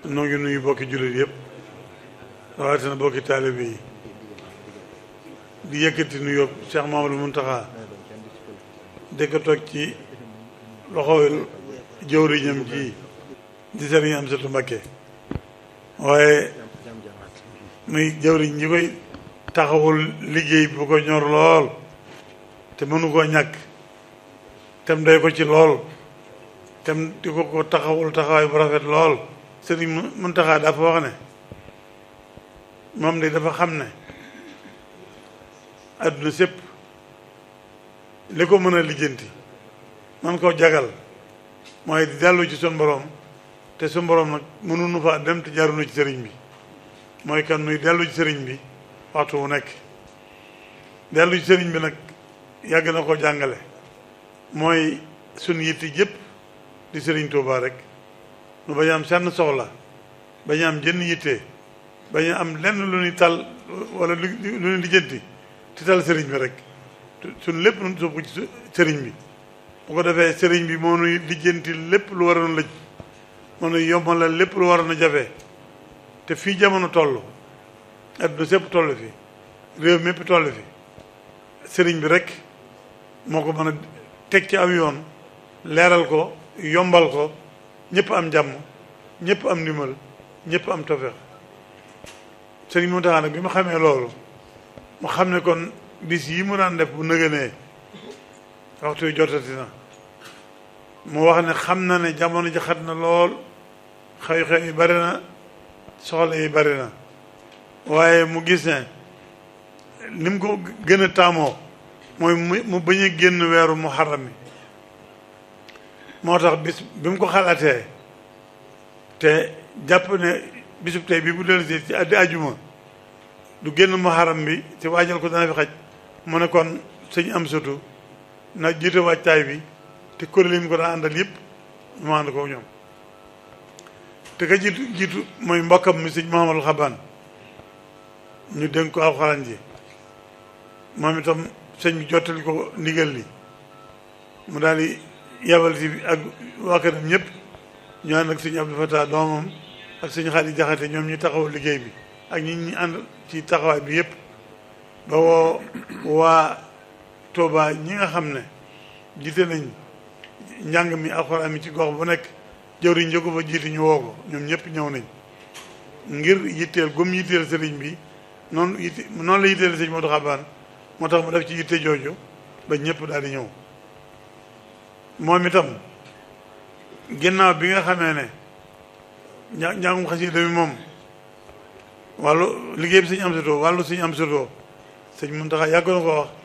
noo ngi nuyu bokki jullit yëpp rawatina bokki taalibe yi di yëkkati nuyoo Cheikh Mamadou Muntaxa di ko toog ci loxo jëwriñam ji di sëriñ Amsatu Mbakke waaye muy jëwriñ ñi koy taxawul liggéey bu ko ñor lool te mënu koo ñàkk tem doy ko ci lool tem di ko ko taxawul taxawaay bu rafet lool sëriñ Muntaxa dafa wax ne moom de dafa xam ne àdduna sépp li ko mën a lijjanti man koo jagal mooy di dellu ci sun borom te sun borom nag mënuñu faa dem te jaarunu ci sëriñ bi mooy kan nuy dellu ci sëriñ bi waxtu wu nekk dellu ci sëriñ bi nag yàgg na ko jàngale mooy sun yitti yëpp di sëriñ Tuubaa rek nu bañ am senn soxla bañ am jënn yitte bañ am lenn lu ñuy tal wala lu ñuy lijjanti ti tal sëriñ bi rek suñ lépp nun soobu ci sëriñ bi bu ko defee sëriñ bi moo nuy lijjanti lépp lu waroon lëj moo nuy yombalal lépp lu waroon a jafe te fii jamono toll adduna sépp toll fi réew mépp toll fi sëriñ bi rek moo ko mën a teg ci aw yoon leeral ko yombal ko ñëpp am jàmm ñëpp am ndimbal ñëpp am tofeex sëriñ Mountakha nag bi ma xamee loolu mu xam ne kon bis yi mu daan def bu nëgënee waxtu yu jotati na mu wax ne xam na ne jamono ji xat na lool xew-xew yi bari na soxla yi bari na waaye mu gis ne ni mu ko gën a taamoo mooy mu mu bañ a génn weeru muharram mi moo tax bis bi mu ko xalaatee te jàpp ne bisub tey bi bu dellusee ci addi ajuma du génn muharram bi te waajal ko dana fi xaj mu ne kon sëñ am sutu na jiite wàccaay bi te kuréel yi mu ko daan àndal yëpp mu ànd ko ñoom te ka jiitu jiitu mooy mbokkam mi sëñ Mahamadul Xabaan ñu dénk ko alxuraan ji moom itam sëñ bi jottali ko ndigal li mu daal di yabal si ak waa këram ñëpp ñu ànd ak sëñ Abdou Fatah doomam ak sëñ Xaadi Jaxate ñoom ñu taxaw liggéey bi ak ñi ñi ànd ci taxawaay bi yëpp ba woo waa Touba ñi nga xam ne jiite nañ njàng mi alxuraan mi ci gox bu nekk jëwriñ njëkko fa jiiti ñu woo ko ñoom ñëpp ñëw nañ ngir yitteel gum yitteel sëriñ bi noonu yitte noonu la yitteel sëñ Modou Xabaan moo tax mu def ci yitte jooju ba ñëpp daal di ñëw moom itam ginnaaw bi nga xamee ne ña njàngum xasida mi moom wàllu liggéey bi sëñ am sutoo wàllu sëñ am sutoo sëñ Muntaxa yàgg na ko wax